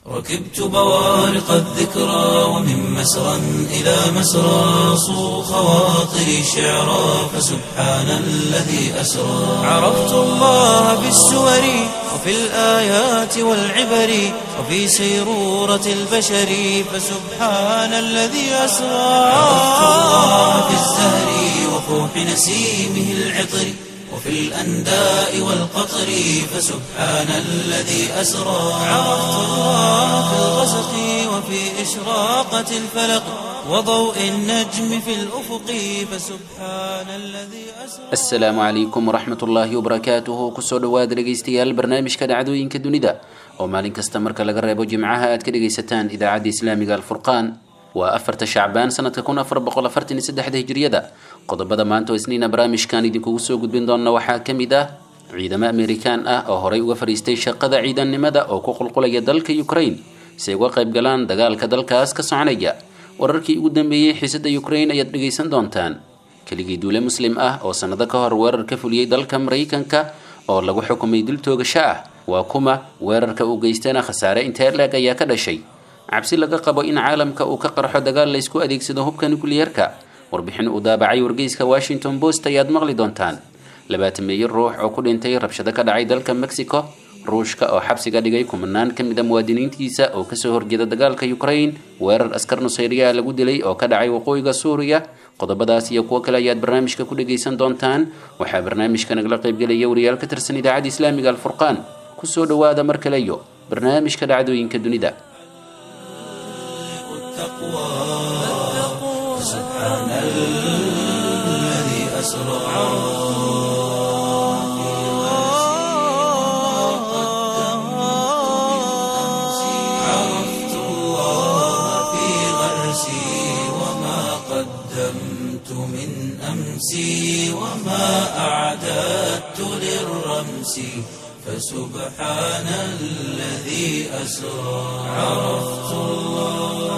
ركبت بوارق الذكرى ومن مسرى إلى مسرى صو خواطري شعرا فسبحان الذي أسرى عرفت الله بالسور وفي الآيات والعبر وفي سيرورة البشر فسبحان الذي أسرى عرفت الله في الزهر وفوح نسيمه العطر وفي الأنداء والقطر فسبحان الذي أسرى عرفت الله في الغسق وفي إشراقة الفلق وضوء النجم في الأفق فسبحان الذي أسرى asalaamu calaykum waraxmat ullaahi wabarakaatuhu kusoo dhowaada dhegaystayaal barnaamijka dhacdooyinka dunida oo maalin kasta marka laga reebo jimcaha aad ka dhegaysataan idaacadda islaamiga alfurqaan waa afarta shacbaan sanadka kun afar boqol afartan iyo saddexda hijriyada qodobada maanta oo isniina barnaamijkan idinkugu soo gudbin doona waxaa ka mid ah ciidamo amerikaan ah oo horey uga fadhiistay shaqada ciidannimada oo ku qulqulaya dalka ukraine si ay uga qayb galaan dagaalka dalkaas ka soconaya wararkii ugu dambeeyey xiisada ukraine ayaad dhegaysan doontaan keligii duule muslim ah oo sannado ka hor weerar ka fuliyey dalka maraykanka oo lagu xukumay dil toogasho ah waa kuma weerarka uu geystana khasaare intee leeg ayaa ka dhashay cabsi laga qabo in caalamka uu ka qarxo dagaal laysku adeegsado hubka nukliyeerka warbixin uu daabacay wargeyska washington post ayaad maqli doontaan labaatan meeyo ruux oo ku dhintay rabshado ka dhacay dalka mexico ruushka oo xabsiga dhigay kumanaan ka mid a muwaadiniintiisa oo kasoo horjeeda dagaalka ukraine weerar askar nusayriya lagu dilay oo ka dhacay waqooyiga suuriya qodobadaas iyo kuwo kale ayaad barnaamijka ku dhegaysan doontaan waxaa barnaamijka nagala qaybgelaya wariyaal ka tirsan idaacadda islaamiga alfurqaan kusoo dhowaada mar kale iyo barnaamijka dhacdooyinka dunida التقوى فسبحان الذي أسرى عرفت الله في غرسي وما قدمت من أمسي وما أعددت للرمس فسبحان الذي أسرى عرفت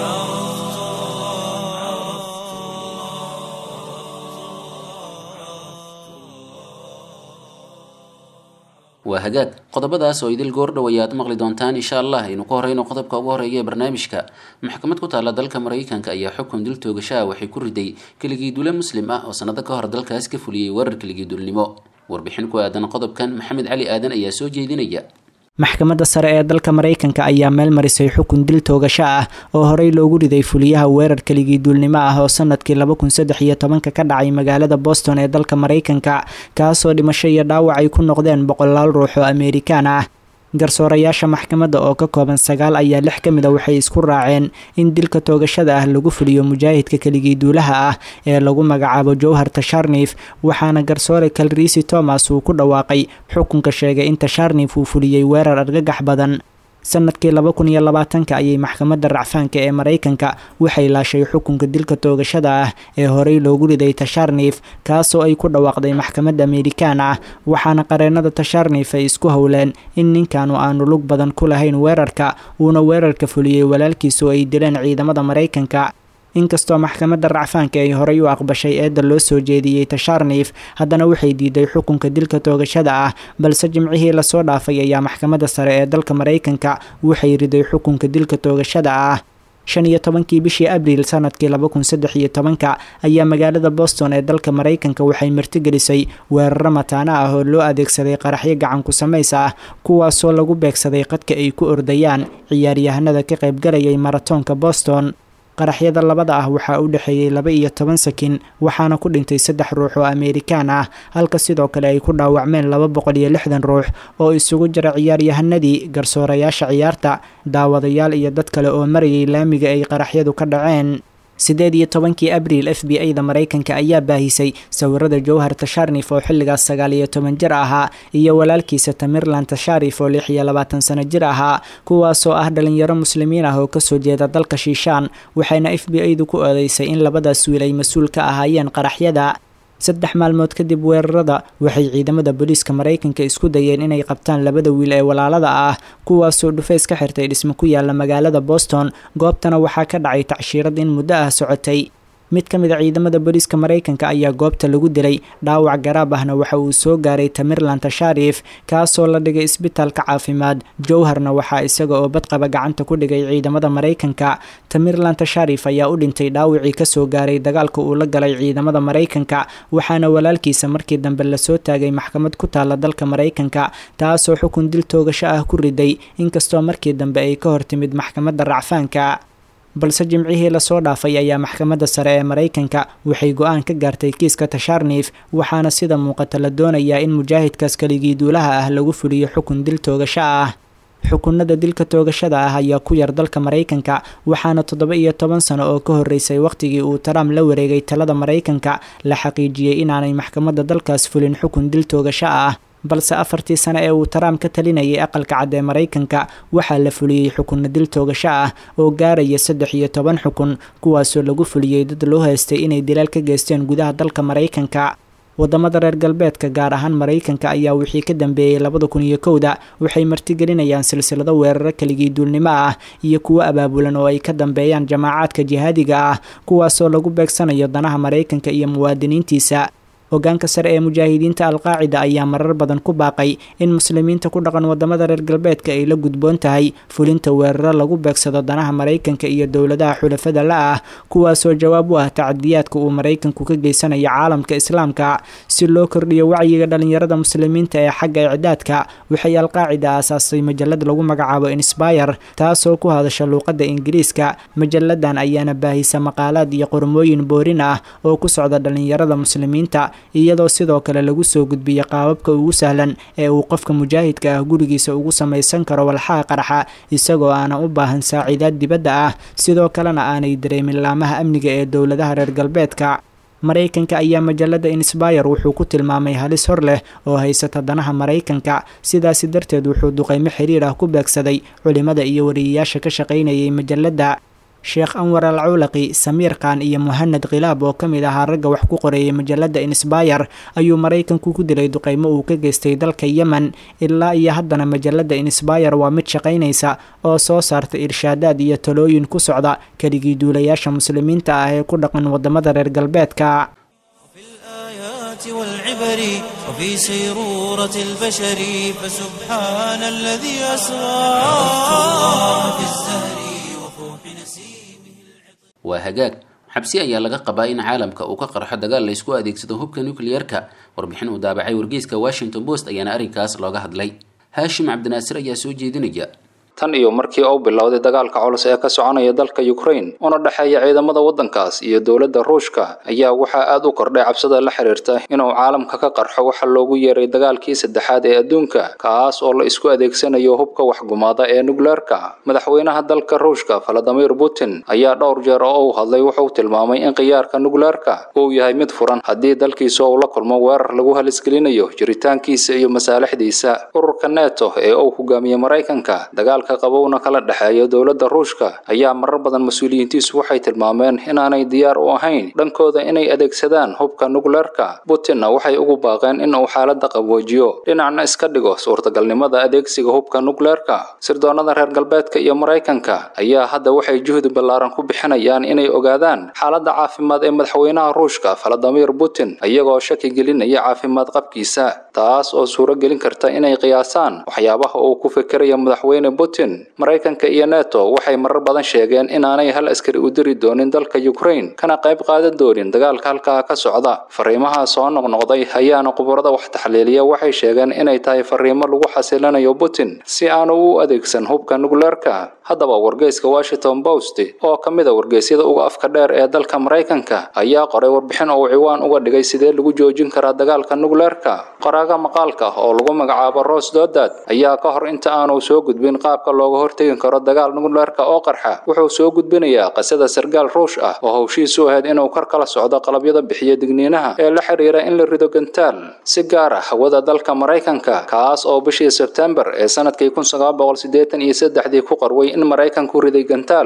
waa hagaag qodobadaas oo idil goordhow ayaad maqli doontaan insha allah aynu ku horeyno qodobka ugu horeeya ee barnaamijka maxkamad ku taalla dalka maraykanka ayaa xukun dil toogashaha waxay ku riday keligii dule muslim ah oo sannado ka hor dalkaas ka fuliyey weerar keligii dulnimo warbixin ku aadan qodobkan maxamed cali aadan ayaa soo jeedinaya maxkamadda sare ee dalka maraykanka ayaa meel marisay xukun dil toogasho ah oo horey loogu riday fuliyaha weerar keligii duulnimo ah oo sanadkii laba kun saddex iyo tobanka ka dhacay magaalada boston ee dalka maraykanka kaasoo dhimasho iyo dhaawac ay ku noqdeen boqolaal ruux oo amerikaan ah garsoorayaasha maxkamadda oo ka kooban sagaal ayaa lix ka mid a waxay isku raaceen in dilka toogashada ah lagu fuliyo mujaahidka keligii duulaha ah ee lagu magacaabo jowhar tasharnif waxaana garsoore kalriisi thomas uu ku dhawaaqay xukunka sheegay in tasharnif uu fuliyey weerar argagax badan sanadkii laba kun iyo labaatanka ayay maxkamadda racfaanka ee maraykanka waxay laashay xukunka dilka toogashada ah ee horey loogu riday tasharnif kaasoo ay ku dhawaaqday maxkamad amerikaan ah waxaana qareenada tasharnif ay isku howleen in ninkanu aanu lug badan ku lahayn weerarka uuna weerarka fuliyey walaalkiisu ay dileen ciidamada maraykanka inkastoo maxkamadda racfaanka ay horey u aqbashay eedda loo soo jeediyey tasharnif haddana waxay diiday xukunka dilka toogashada ah balse jimcihii lasoo dhaafay ayaa maxkamadda sare ee dalka maraykanka waxay riday xukunka dilka toogashada ah shan iyo tobankii bishii abriil sanadkii laba kun saddex iyo tobanka ayaa magaalada boston ee dalka maraykanka waxay martigelisay weeraro mataano ah oo loo adeegsaday qaraxyo gacan ku samays ah kuwaasoo lagu beegsaday qadka ay ku ordayaan ciyaaryahanada ka qaybgalayay maratoonka boston qaraxyada labada ah waxaa u dhexeeyey laba iyo toban sakin waxaana ku dhintay saddex ruux oo amerikaan ah halka sidoo kale ay ku dhaawacmeen laba boqol iyo lixdan ruux oo isugu jira ciyaaryahanadii garsoorayaasha ciyaarta daawadayaal iyo dad kale oo marayay laamiga ay qaraxyadu ka dhaceen sideed iyo tobankii abriil f b a da maraykanka ayaa baahisay sawirada jowhar tasharnif oo xilligaas sagaal iyo toban jir ahaa iyo walaalkiisa tamirlan tasharif oo lix iyo labaatan sano jir ahaa kuwaasoo ah dhalinyaro muslimiin ah oo kasoo jeeda dalka shiishaan waxayna f b a du ku oodeysay in labadaas wiil ay mas-uul ka ahaayeen qaraxyada saddex maalmood kadib weerarada waxay ciidamada booliiska maraykanka isku dayeen inay qabtaan labada wiil ee walaalada ah kuwaasoo dhufays ka xirtay dhismo ku yaala magaalada boston goobtana waxaa ka dhacay tacshiirad in muddo ah socotay mid ka mid a ciidamada booliiska maraykanka ayaa goobta lagu dilay dhaawac garaab ahna waxa uu soo gaaray tamirlan tasharif kaasoo la dhigay isbitaalka caafimaad jowharna waxaa isaga oo badqaba gacanta ku dhigay ciidamada maraykanka tamirlan tasharif ayaa u dhintay dhaawacii kasoo gaaray dagaalka uu la galay ciidamada maraykanka waxaana walaalkiisa markii dambe lasoo taagay maxkamad ku taala dalka maraykanka taasoo xukun dil toogasho ah ku riday inkastoo markii dambe ay ka hortimid maxkamadda racfaanka balse jimcihii lasoo dhaafay ayaa maxkamadda sare ee maraykanka waxay go-aan ka gaartay kiiska tasharnif waxaana sida muuqata la doonayaa in mujaahidkaas keligii duulaha ah lagu fuliyo xukun dil toogasho ah xukunada dilka toogashada ah ayaa ku yar dalka maraykanka waxaana toddoba iyo toban sano oo ka horreysay wakhtigii uu trump la wareegay talada maraykanka la xaqiijiyey inaanay maxkamadda dalkaas fulin xukun dil toogasho ah balse afartii sano ee uu trump ka talinayay aqalka cad ee maraykanka waxaa la fuliyey xukunna dil toogasho ah oo gaaraya saddex iyo toban xukun kuwaasoo lagu fuliyey dad loo haystay inay dilaal ka geysteen gudaha dalka maraykanka wadamada reer galbeedka gaar ahaan maraykanka ayaa wixii ka dambeeyey labada kun iyo kowda waxay martigelinayaan silsilado weeraro keligii duulnimo ah iyo kuwo abaabulan oo ay ka dambeeyaan jamaacaadka jihaadiga ah kuwaasoo lagu beegsanayo danaha maraykanka iyo muwaadiniintiisa hogaanka sare ee mujaahidiinta alqaacida ayaa marar badan ku baaqay in muslimiinta ku dhaqan wadamada reer galbeedka ay la gudboon tahay fulinta weeraro lagu beegsado danaha maraykanka iyo dowladaha xulafada la ah kuwaasoo jawaab u ah tacadiyaadka uu maraykanku ka geysanayo caalamka islaamka si loo kordhiyo wacyiga dhalinyarada muslimiinta ee xagga icdaadka waxay alqaacida aasaasay majalad lagu magacaabo insbire taasoo ku hadasha luuqadda ingiriiska majaladan ayaana baahisa maqaalaad iyo qormooyin boorin ah oo ku socda dhalinyarada muslimiinta iyadoo sidoo kale lagu soo gudbiyo qaababka ugu sahlan ee uu qofka mujaahidka ah gurigiisa ugu samaysan karo walxaha qaraxa isagoo aanan u baahan saaciidaad dibadda ah sidoo kalena aanay dareemin laamaha amniga ee dowladaha reer galbeedka maraykanka ayaa majalada insbire wuxuu ku tilmaamay halis hor leh oo haysata danaha maraykanka sidaasi darteed wuxuu duqeymo xiriir ah ku beegsaday culimada iyo wariyayaasha ka shaqaynayay majalada sheekh anwar al cawlaqi samiir khan iyo muhanad khilaab oo ka mid ahaa ragga wax ku qoreeyay majalada insbire ayuu maraykanku ku dilay duqeymo uu ka geystay dalka yemen ilaa iyo haddana majalada insbire waa mid shaqaynaysa oo soo saarta irshaadaad iyo talooyin ku socda keligii duulayaasha muslimiinta ah ee ku dhaqan wadamada reer galbeedka والعبر وفي سيرورة البشر فسبحان الذي أسرى في الزهر waa hagaag xabsi ayaa laga qabaa in caalamka uu ka qarxo dagaal laysku adeegsado hubka nucleer-ka warbixin uu daabacay wargeyska washington post ayaana arrinkaas looga hadlay haashim cabdinaasir ayaa soo jeedinaya tan iyo markii uu bilowday dagaalka culus ee ka soconaya dalka ukraine una dhexeeya ciidamada waddankaas iyo dowladda ruushka ayaa waxaa aad u kordhay cabsida la xiriirta inuu caalamka ka qarxo waxa loogu yeeray dagaalkii saddexaad ee adduunka kaas oo la isku adeegsanayo hubka waxgumaada ee nukleerka madaxweynaha dalka ruushka valadimir putin ayaa dhowr jeer oo uu hadlay wuxuu tilmaamay in khiyaarka nukleerka uu yahay mid furan haddii dalkiisa uu la kulmo weerar lagu halisgelinayo jiritaankiisa iyo masaalixdiisa ururka neto ee uu hogaamiye maraykanka dagaalka qabowna kala dhexeeya dowladda ruushka ayaa marar badan mas-uuliyiintiisu waxay tilmaameen inaanay diyaar u ahayn dhankooda inay adeegsadaan hubka nukleerka putinna waxay ugu baaqeen in uu xaaladda qaboojiyo dhinacna iska dhigo suurtagalnimada adeegsiga hubka nukleerka sirdoonnada reer galbeedka iyo maraykanka ayaa hadda waxay juhdi ballaaran ku bixinayaan inay ogaadaan xaaladda caafimaad ee madaxweynaha ruushka valadimir putin iyagoo shaki gelinaya caafimaad qabkiisa taas oo suuro gelin karta inay qiyaasaan waxyaabaha uu ku fikiraya madaxweyne putin maraykanka iyo neto waxay marar badan sheegeen inaanay hal askari u diri doonin dalka ukraine kana qayb qaadan doonin dagaalka halkaa ka socda fariimaha soo noqnoqday ayaana khubarada wax taxliiliya waxay sheegeen inay tahay fariimo lagu xasilinayo putin si aanu u adeegsan hubka nukleerka haddaba wargeyska washington post oo ka mid a wargeysyada uga afka dheer ee dalka maraykanka ayaa qoray warbixin uu ciwaan uga dhigay sidee lagu joojin karaa dagaalka nukleerka qoraaga maqaalka oo lagu magacaabo ros dodad ayaa ka hor inta aanu soo gudbin qaabka looga hortegi karo dagaal nukleerka oo qarxa wuxuu soo gudbinayaa qisada sargaal ruush ah oo hawshiisu ahayd inuu kor kala socdo qalabyada bixiya digniinaha ee la xiriira in la rido gantaal si gaar ah hawada dalka maraykanka kaas oo bishii sebtembar ee sanadkii kun sagaal boqol siddeetan iyo saddexdii ku qarway in maraykanku riday gantaal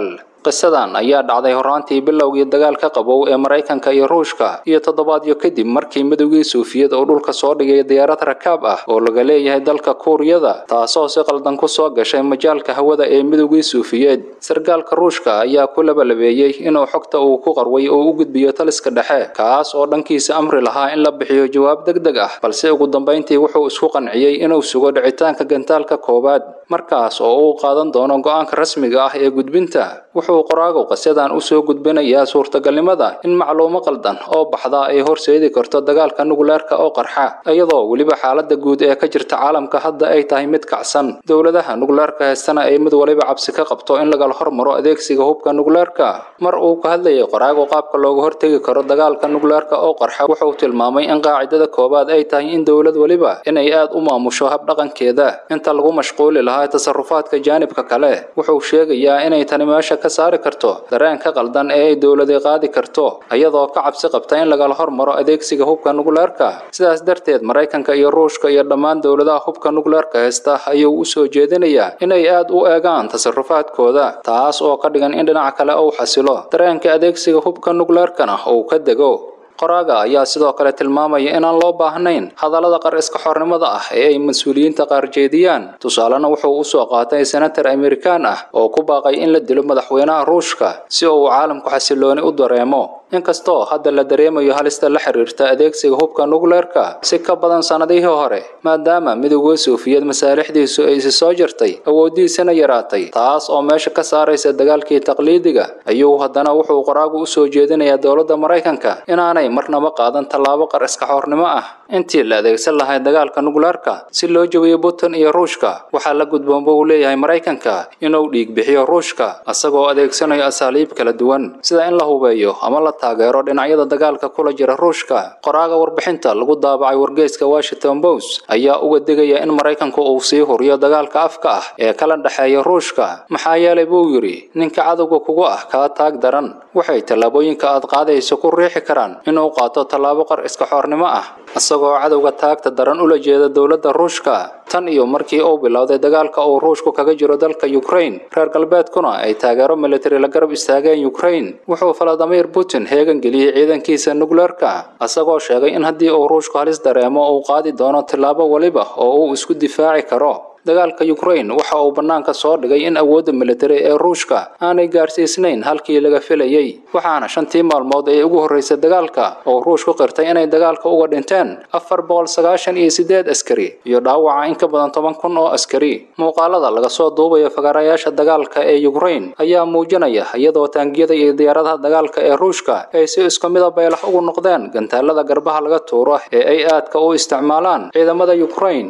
qisadan ayaa dhacday horaantii bilowgii dagaalka qabow ee maraykanka iyo ruushka iyo toddobaadyo kadib markii midowgii suufiyad oo dhulka soo dhigay diyaarad rakaab ah oo laga leeyahay dalka kuuriyada taasoo si qaldan ku soo gashay majaalka hawada ee midowgii suufiyeed sargaalka ruushka ayaa ku labalabeeyey inuu xogta uu ku qarway oo u gudbiyo taliska dhexe kaas oo dhankiisa amri lahaa in la bixiyo jawaab deg deg ah balse ugu dambayntii wuxuu isku qanciyey inuu sugo dhicitaanka gantaalka koowaad markaas oo uu qaadan doono go-aanka rasmiga ah ee gudbinta wuxuu qoraagu qisadan usoo gudbinayaa suurtagalnimada in macluumo qaldan oo baxda ay horseedi karto dagaalka nukleerka oo qarxa iyadoo weliba xaalada guud ee ka jirta caalamka hadda ay tahay mid kacsan dowladaha nukleerka heestana ay mid waliba cabsi ka qabto in lagala hormaro adeegsiga hubka nukleerka mar uu ka hadlayay qoraagu qaabka looga hortegi karo dagaalka nukleerka oo qarxa wuxuu tilmaamay in qaacidada koowaad ay tahay in dowlad waliba inay aad u maamusho habdhaqankeeda inta lagu mashquuli lahaa tasarufaadka jaanibka kale wuxuu sheegayaa inay tani meesha ka saari karto dareenka qaldan ee ay dowladi qaadi karto iyadoo ka cabsi qabta in lagala hormaro adeegsiga hubka nukleerka sidaas darteed maraykanka iyo ruushka iyo dhammaan dowladaha hubka nukleerka haysta ayuu u soo jeedinayaa inay aad u eegaan tasarufaadkooda taas oo ka dhigan in dhinac kale uu xasilo dareenka adeegsiga hubka nukleerkana uu ka dego qoraaga ayaa sidoo kale tilmaamaya inaan loo baahnayn hadallada qar iska xornimada ah ee ay mas-uuliyiinta qaar jeediyaan tusaalena wuxuu usoo qaatay senatar amerikaan ah oo ku baaqay in la dilo madaxweynaha ruushka si uu caalamku xasilooni u dareemo inkastoo hadda la dareemayo halista la xiriirta adeegsiga hubka nukleerka si ka badan sannadihii hore maadaama midowga suufiyad masaalixdiisu ay isi soo jirtay awooddiisana yaraatay taas oo meesha ka saaraysa dagaalkii taqliidiga ayuu haddana wuxuu qoraagu usoo jeedinayaa dowladda maraykanka inaanay marnaba qaadan tallaabo qar iska xoornimo ah intii la adeegsan lahay dagaalka nukleerka si loo jabiyo putin iyo ruushka waxaa la gudboonba uu leeyahay maraykanka inuu dhiig bixiyo ruushka isagoo adeegsanayo asaaliib kala duwan sida in la hubeeyo ama la taageero dhinacyada dagaalka kula jira ruushka qoraaga warbixinta lagu daabacay wargeyska washington post ayaa uga digaya in maraykanku uu sii huriyo dagaalka afka ah ee kala dhexeeya ruushka maxaa yeelay buu yidhi ninka cadowga kugu ah kaa taag daran waxay tallaabooyinka aad qaadayso ku riixi karaan inuu qaato tallaabo qar iska xoornimo ah isagoo cadowga taagta daran ula jeeda dowladda ruushka tan iyo markii uu bilowday dagaalka uu ruushku kaga jiro dalka ukraine reer galbeedkuna ay taageero militari la garab istaageen ukraine wuxuu valadimir putin heegan geliyey ciidankiisa nukleerka isagoo sheegay in haddii uu ruushku halis dareemo uu qaadi doono tillaabo waliba oo uu isku difaaci karo dagaalka ukraine waxa uu bannaanka soo dhigay in awoodda militari ee ruushka aanay gaarsiisnayn halkii laga filayey waxaana shantii maalmood ee ugu horreysay dagaalka oo ruushku qirtay inay dagaalka uga dhinteen afar boqol sagaashan iyo sideed askari iyo dhaawaca in ka badan toban kun oo askari muuqaalada laga soo duubayo fagaarayaasha dagaalka ee ukraine ayaa muujinaya iyadoo taangiyada iyo diyaaradaha dagaalka ee ruushka ay si isku mida baylax ugu noqdeen gantaalada garbaha laga tuuro ee ay aadka u isticmaalaan ciidamada ukraine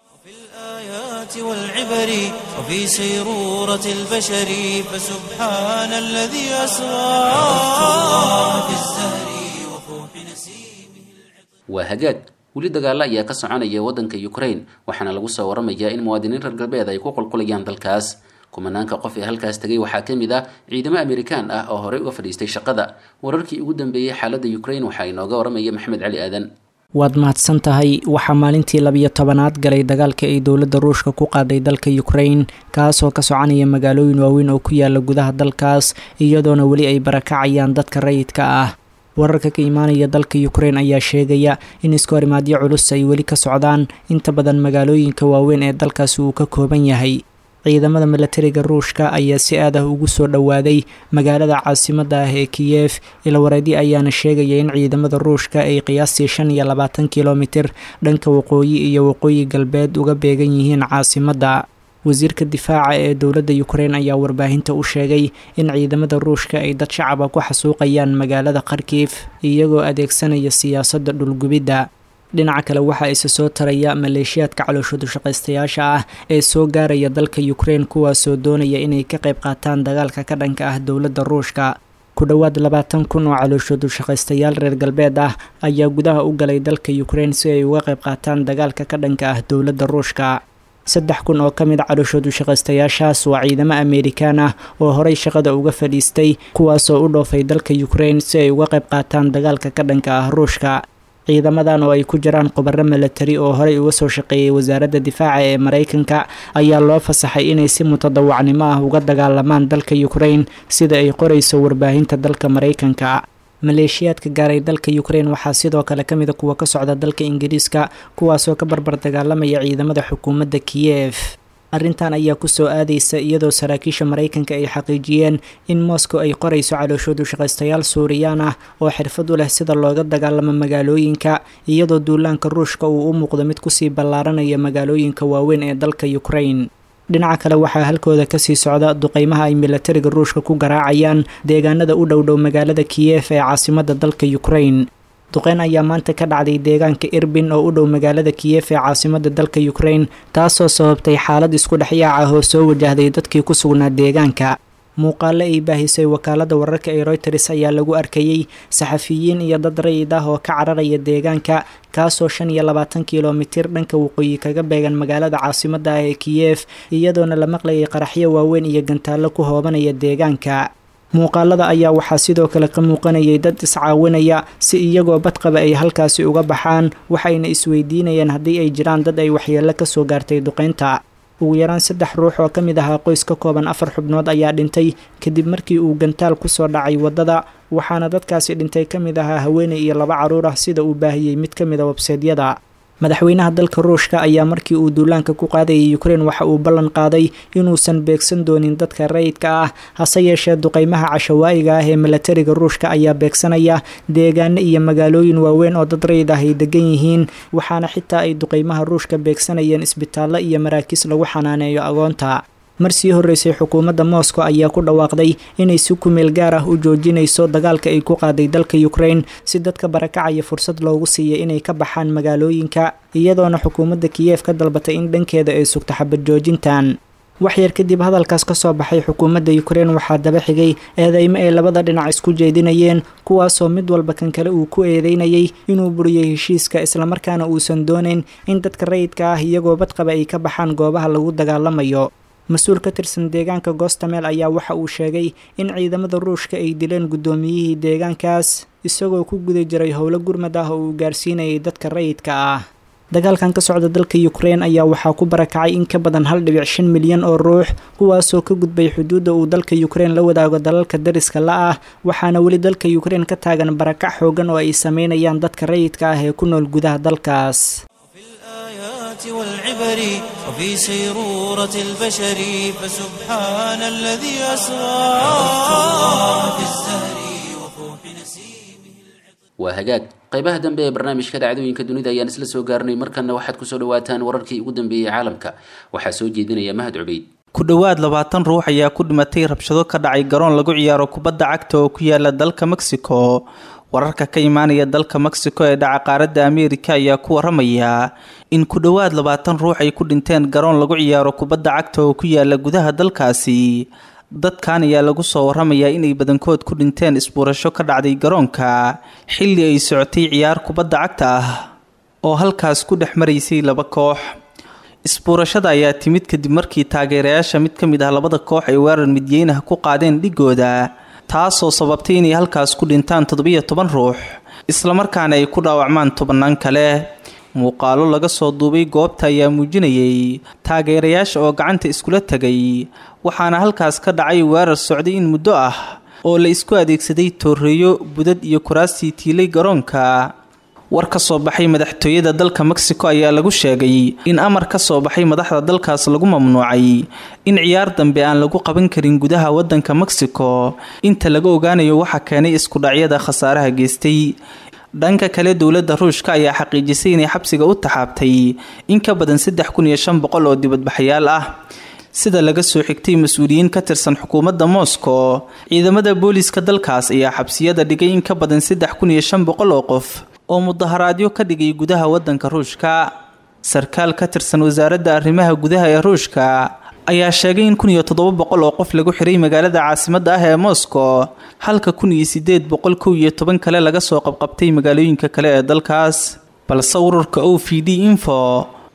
الآيات والعبر وفي سيرورة البشر فسبحان الذي أسرى في الزهر وفوح نسيمه waa hagaag weli dagaalo ayaa ka soconaya waddanka ukraine waxaana lagu soo waramayaa in muwaadiniin reer galbeed ay ku qulqulayaan dalkaas kumanaanka qof ee halkaas tegay waxaa ka mid ah ciidamo amerikaan ah oo horey uga fadhiistay shaqada wararkii ugu dambeeyey xaaladda ukraine waxaa inooga waramaya maxamed cali aadan waad mahadsan tahay waxaa maalintii labiyo tobanaad galay dagaalka ay dowladda ruushka ku qaaday dalka ukraine kaasoo ka soconaya magaalooyin waaweyn oo ku yaala gudaha dalkaas iyadoona weli ay barakacayaan dadka rayidka ah wararka ka imaanaya dalka ukraine ayaa sheegaya in isku horimaadyo culus ay weli ka socdaan inta badan magaalooyinka waaweyn ee dalkaasi uu ka kooban yahay ciidamada milatariga ruushka ayaa si aad ah ugu soo dhowaaday magaalada caasimadda ah ee kiyef ilawareedi ayaana sheegaya in ciidamada ruushka ay qiyaastii shan iyo labaatan kilomitir dhanka waqooyi iyo waqooyi galbeed uga beegan yihiin caasimadda wasiirka difaaca ee dowladda ukraine ayaa warbaahinta u sheegay in ciidamada ruushka ay dad shacaba ku xasuuqayaan magaalada kharkif iyagoo adeegsanaya siyaasadda dhulgubidda dhinaca kale waxaa isa soo taraya maleeshiyaadka calooshoodu shaqaystayaasha ah ee soo gaaraya dalka ukraine kuwaasoo doonaya inay ka qayb qaataan dagaalka ka dhanka ah dowladda ruushka ku dhowaad labaatan kun oo calooshoodu shaqaystayaal reer galbeed ah ayaa gudaha u galay dalka ukraine si ay uga qayb qaataan dagaalka ka dhanka ah dowladda ruushka saddex kun oo ka mid a calooshoodu shaqaystayaashaas waa ciidamo amerikaan ah oo horey shaqada uga fadhiistay kuwaasoo u dhoofay dalka ukraine si ay uga qayb qaataan dagaalka ka dhanka ah ruushka ciidamadan oo ay ku jiraan khubaro milatari oo horey uga soo shaqeeyay wasaaradda difaaca ee maraykanka ayaa loo fasaxay inay si mutadawacnimo ah uga dagaalamaan dalka ukraine sida ay qorayso warbaahinta dalka maraykanka maleeshiyaadka gaaray dalka ukraine waxaa sidoo kale ka mida kuwa ka socda dalka ingiriiska kuwaasoo ka barbar dagaalamaya ciidamada xukuumadda kiyef arrintan ayaa kusoo aadaysa iyadoo saraakiisha maraykanka ay xaqiijiyeen in moscow ay qorayso calooshoodu shaqaystayaal suuriyaan ah oo xirfad u leh sida looga dagaalamo magaalooyinka iyadoo duulaanka ruushka uu u muuqdo mid kusii ballaaranaya magaalooyinka waaweyn ee dalka ukraine dhinaca kale waxaa halkooda kasii socda duqeymaha ay milatariga ruushka ku garaacayaan deegaanada u dhowdhow magaalada kiyef ee caasimada dalka ukraine duqeyn ayaa maanta ka dhacday deegaanka irbin oo u dhow magaalada kiyef ee caasimada dalka ukraine taasoo sababtay xaalad isku dhexyaac ah oo soo wajahday dadkii ku sugnaa deegaanka muuqaalo ay baahisay wakaalada wararka ee royters ayaa lagu arkayey saxafiyiin iyo dad rayid ah oo ka cararaya deegaanka kaasoo shan iyo labaatan kilomitir dhanka waqooyi kaga beegan magaalada caasimada ah ee kiyef iyadoona la maqlayay qaraxyo waaweyn iyo gantaallo ku hoobanaya deegaanka muuqaalada ayaa waxaa sidoo kale ka muuqanayay dad iscaawinaya si iyagoo badqaba ay halkaasi uga baxaan waxayna isweydiinayeen haddii ay jiraan dad ay waxyeello kasoo gaartay duqeynta ugu yaraan saddex ruux oo ka mid ahaa qoys ka kooban afar xubnood ayaa dhintay kadib markii uu gantaal kusoo dhacay waddada waxaana dadkaasi dhintay ka mid ahaa haweeney iyo laba carruur ah sida uu baahiyey mid ka mid a webseedyada madaxweynaha dalka ruushka ayaa markii uu duulaanka ku qaadayay ukraine waxa uu ballan qaaday inuusan beegsan doonin dadka rayidka ah hase yeeshee duqeymaha cashawaa'iga ah ee milatariga ruushka ayaa beegsanaya deegaano iyo magaalooyin waaweyn oo dad rayid ah ay degan yihiin waxaana xitaa ay duqeymaha ruushka beegsanayeen isbitaallo iyo maraakiis lagu xanaaneeyo agoonta mar sii horreysay xukuumadda moscow ayaa ku dhawaaqday inay si kumeel gaar ah u joojinayso dagaalka ay ku qaaday dalka ukraine si dadka barakacaya fursad loogu siiyay inay ka baxaan magaalooyinka iyadoona xukuumadda kiyef ka dalbatay in dhankeeda ay sugto xabad joojintan waxyar kadib hadalkaas ka soo baxay xukuumadda ukraine waxaa daba xigay eedeymo ay labada dhinac isku jeedinayeen kuwaasoo mid walba kan kale uu ku eedeynayay inuu buriyey heshiiska islamarkaana uusan doonayn in dadka rayidka ah iyagoo badqaba ay ka baxaan goobaha lagu dagaalamayo mas-uul ka tirsan deegaanka goostameel ayaa waxa uu sheegay in ciidamada ruushka ay dileen guddoomiyihii deegaankaas isagoo ku guda jiray howlo gurmad ah oo uu gaarsiinayay dadka rayidka ah dagaalkan ka socda dalka ukraine ayaa waxaa ku barakacay in ka badan hal dhibic shan milyan oo ruux kuwaasoo ka gudbay xuduudda uu dalka ukraine la wadaago dalalka dariska la ah waxaana weli dalka ukraine ka taagan barakac xoogan oo ay sameynayaan dadka rayidka ah ee ku nool gudaha dalkaas والعبر وفي سيرورة البشر فسبحان الذي أسرى في الزهر وفوح نسيمه waa hagaag qaybaha dambe ee barnaamijka dhacdooyinka dunida ayaan isla soo gaarnay markana waxaad kusoo dhawaataan wararkii ugu dambeeyey caalamka waxaa soo jeedinaya mahad cubeyd ku dhowaad labaatan ruux ayaa ku dhimatay rabshado ka dhacay garoon lagu ciyaaro kubadda cagta oo ku yaala dalka mexico wararka ka imaanaya dalka mexico ee dhaca qaaradda ameerika ayaa ku waramaya in ku dhowaad labaatan ruux ay ku dhinteen garoon lagu ciyaaro kubadda cagta oo ku yaala gudaha dalkaasi dadkan ayaa lagu soo waramayaa inay badankood ku dhinteen isbuurasho ka dhacday garoonka xilli ay socotay ciyaar kubadda cagta ah oo halkaas ku dhex maraysay laba koox isbuurashada ayaa timid kadib markii taageerayaasha mid ka mid ah labada koox ay weerar midyeynaha ku qaadeen dhigooda taasoo sababtay inay halkaas ku dhintaan toddobiyo toban ruux islamarkaana ay ku dhaawacmaan tobannaan kale muuqaalo laga soo duubay goobta ayaa muujinayay taageerayaasha oo gacanta iskula tegay waxaana halkaas ka dhacay weerar socday in muddo ah oo la isku adeegsaday tooreeyo budad iyo kuraastii tiilay garoonka war ka soo baxay madaxtooyada dalka mexico ayaa lagu sheegay in amar ka soo baxay madaxda dalkaas lagu mamnuucay in ciyaar dambe aan lagu qaban karin gudaha wadanka mexico inta laga ogaanayo waxa keenay iskudhacyada khasaaraha geystay dhanka kale dowladda ruushka ayaa xaqiijisay inay xabsiga u taxaabtay in ka badan saddex kun iyo shan boqol oo dibadbaxayaal ah sida laga soo xigtay mas-uuliyiin ka tirsan xukuumadda moscow ciidamada booliiska dalkaas ayaa xabsiyada dhigay in ka badan saddex kun iyo shan boqol oo qof oo mudaharaadyo ka dhigay gudaha wadanka ruushka sarkaal ka tirsan wasaaradda arrimaha gudaha ee ruushka ayaa sheegay in kun iyo toddoba boqol oo qof lagu xiray magaalada caasimadda ah ee moscow halka kun iyo sideed boqol kow iyo toban kale laga soo qabqabtay magaalooyinka kale ee dalkaas balse ururka o v d info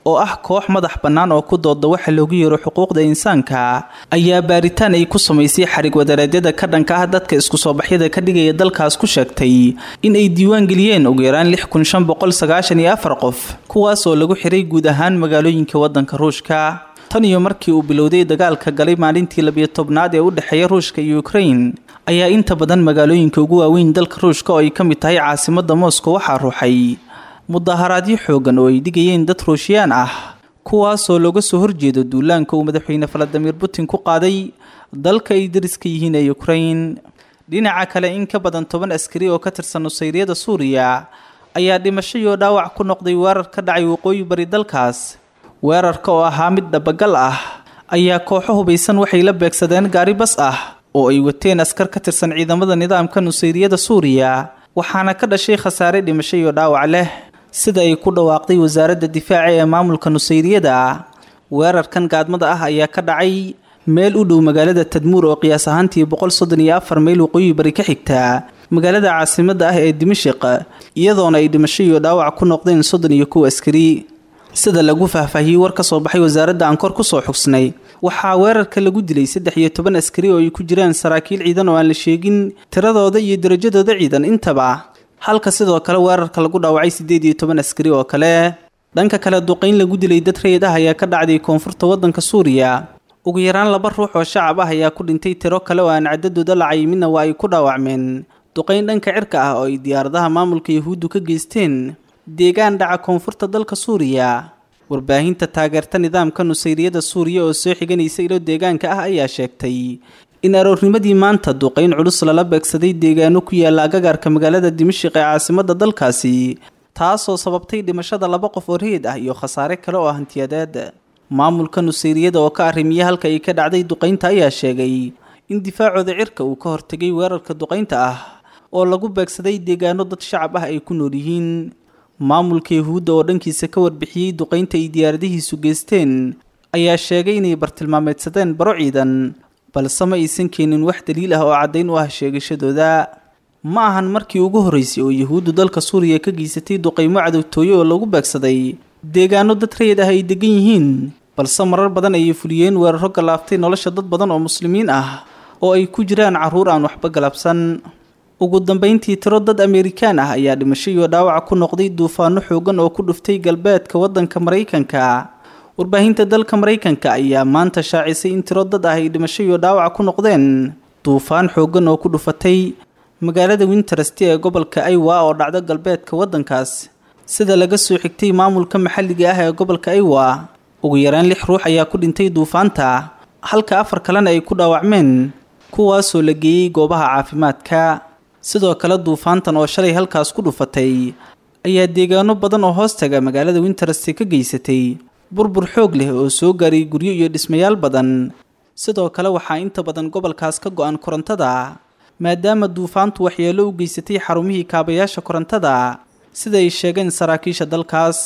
oo ah koox madax bannaan oo ku dooda waxa loogu yeero xuquuqda insaanka ayaa baaritaan ay ku samaysay xarig wadareedyada ka dhanka ah dadka isku soo baxyada ka dhigaya dalkaas ku sheegtay in ay diiwaan geliyeen ugu yaraan lix kun shan boqol sagaashan iyo afar qof kuwaas oo lagu xiray guud ahaan magaalooyinka waddanka ruushka tan iyo markii uu bilowday dagaalka galay maalintii labiyo tobnaad ee u dhexeeya ruushka iyo ukrain ayaa inta badan magaalooyinka ugu waaweyn dalka ruushka oo ay ka mid tahay caasimadda moscow waxaa ruuxay mudaharaadyo xoogan oo ay dhigayeen dad ruushiyaan ah kuwaasoo looga soo horjeedo duulaanka uu madaxweyne valadimir putin ku qaaday dalka ay dariska yihiin ee ukrain dhinaca kale in ka badan toban askari oo ka tirsan nusayriyada suuriya ayaa dhimasho iyo dhaawac ku noqday weerar ka dhacay waqooyi bari dalkaas weerarka oo ahaa mid dhabagal ah ayaa kooxo hubaysan waxay la beegsadeen gaari bas ah oo ay wateen askar ka tirsan ciidamada nidaamka nusayriyada suuriya waxaana ka dhashay khasaare dhimasho iyo dhaawac leh sida ay ku dhawaaqday wasaaradda difaaca ee maamulka nusayriyada weerarkan gaadmada ah ayaa ka dhacay meel u dhow magaalada tadmuur oo qiyaas ahaantii boqol soddon iyo afar mayl waqooyi bari ka xigta magaalada caasimadda ah ee dimashiq iyadoona ay dhimasho iyo dhaawac ku noqdeen soddon iyo kow askari sida lagu faahfaahiyey war ka soo baxay wasaaradda aan kor ku soo xugsnay waxaa weerarka lagu dilay saddex iyo toban askari oo ay ku jiraan saraakiil ciidan oo aan la sheegin tiradooda iyo darajadooda ciidan intaba halka sidoo kale weerarka lagu dhaawacay siddeed iyo toban askari oo kale dhanka kale duqayn lagu dilay dad rayid ah ayaa ka dhacday koonfurta waddanka suuriya ugu yaraan laba ruux oo shacab ah ayaa ku dhintay tiro kale oo aan cadadooda la cayiminna waa ay ku dhaawacmeen duqayn dhanka cirka ah oo ay diyaaradaha maamulka yahuuddu ka geysteen deegaan dhaca koonfurta dalka suuriya warbaahinta taageerta nidaamka nusayriyada suuriya oo soo xiganaysa ilo deegaanka ah ayaa sheegtay in aroornimadii maanta duqayn culus lala beegsaday deegaano ku yaala agagaarka magaalada dimashiq ee caasimadda dalkaasi taasoo sababtay dhimashada laba qof oo rayid ah iyo khasaare kale oo hantiyadeed maamulka nusayriyada oo ka arrimiya halka ay ka dhacday duqaynta ayaa sheegay in difaacooda cirka uu ka hortegay weerarka duqaynta ah oo lagu beegsaday deegaano dad shacab ah ay ku nool yihiin maamulka yahuudda oo dhankiisa ka warbixiyey duqaynta ay diyaaradihiisu geysteen ayaa sheegay inay bartilmaameedsadeen baro ciidan balse ma aysan keenin wax daliil ah oo caddayn u ah sheegashadooda ma ahan markii ugu horreysay oo yahuuddu dalka suuriya ka geysatay duqaymo cadowtooye oo lagu beegsaday deegaano dad rayid ah ay degan yihiin balse marar badan ayay fuliyeen weeraro galaaftay nolosha dad badan oo muslimiin ah oo ay ku jiraan carruur aan waxba galabsan ugu dambeyntii tiro dad ameerikaan ah ayaa dhimasho iyo dhaawac ku noqday duufaano xoogan oo ku dhuftay galbeedka waddanka maraykanka warbaahinta dalka maraykanka ayaa maanta shaacisay in tiro dad ah ay dhimasho iyo dhaawac ku noqdeen duufaan xoogan oo ku dhufatay magaalada winterest ee gobolka aywa oo dhacdo galbeedka waddankaas sida laga soo xigtay maamulka maxalliga ah ee gobolka aywa ugu yaraan lix ruux ayaa ku dhintay duufaanta halka afar kalena ay ku dhaawacmeen kuwaasoo la geeyey goobaha caafimaadka sidoo kale duufaantan oo shalay halkaas ku dhufatay ayaa deegaano badan oo hoostaga magaalada winterest ka geysatay burbur xoog leh oo soo gaaray guryo iyo dhismayaal badan sidoo kale waxaa inta badan gobolkaas ka go-an korontada maadaama duufaantu waxyeello u geysatay xarumihii kaabayaasha korontada sida ay sheegeen saraakiisha dalkaas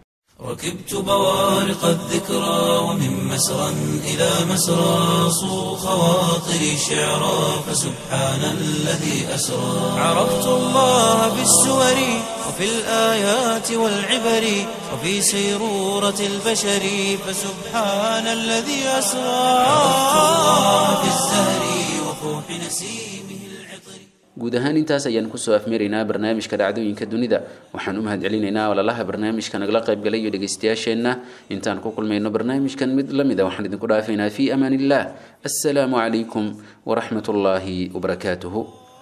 ركبت بوارق الذكرى ومن مسرى إلى مسرى صو خواطري شعرا فسبحان الذي أسرى عرفت الله بالسور وفي الآيات والعبر وفي سيرورة البشر فسبحان الذي أسرى عرفت الله بالزهر وفوح نسيمه العطر guud ahaan intaas ayaan kusoo afmeeraynaa barnaamijka dhacdooyinka dunida waxaan u mahad celinaynaa walalaha barnaamijka nagala qaybgalay iyo dhegaystayaasheenna intaan ku kulmayno barnaamijkan mid la mida waxaan idinku dhaafaynaa fi amaan illah assalaamu calaykum waraxmat ullaahi wabarakaatuhu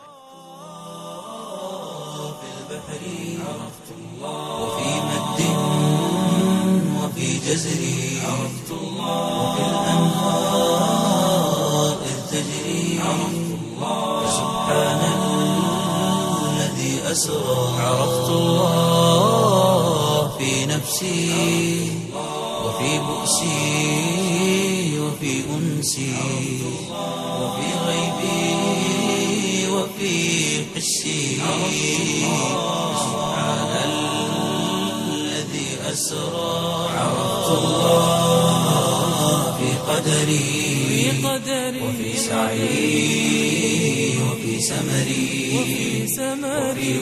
وفي مد وفي جزر عرفت الله وفي الأنهار إذ تجري عرفت الله سبحان الذي أسرى عرفت الله في نفسي وفي بؤسي وفي أنسي وفي غيبي وفي حسي سبحان الذي أسرى عرفت الله في قدري وفي سعي وفي سمري وفي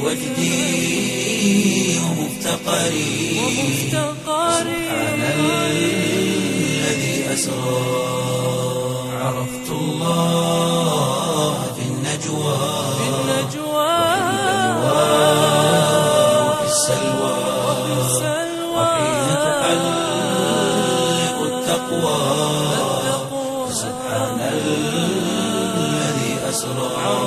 وجدي ومفتقري سبحان الذي أسرى عرفت الله في النجوى وفي السلوى وحين تحلق التقوى سبحان الذي أسرى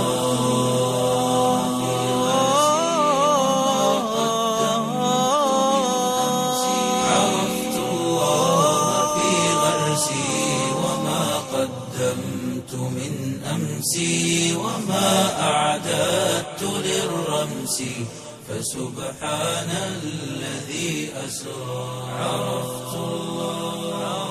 عرفت الله في غرسي وما قدمت من أمسي وما أعددت للرمس فسبحان الذي أسرى عرفت الله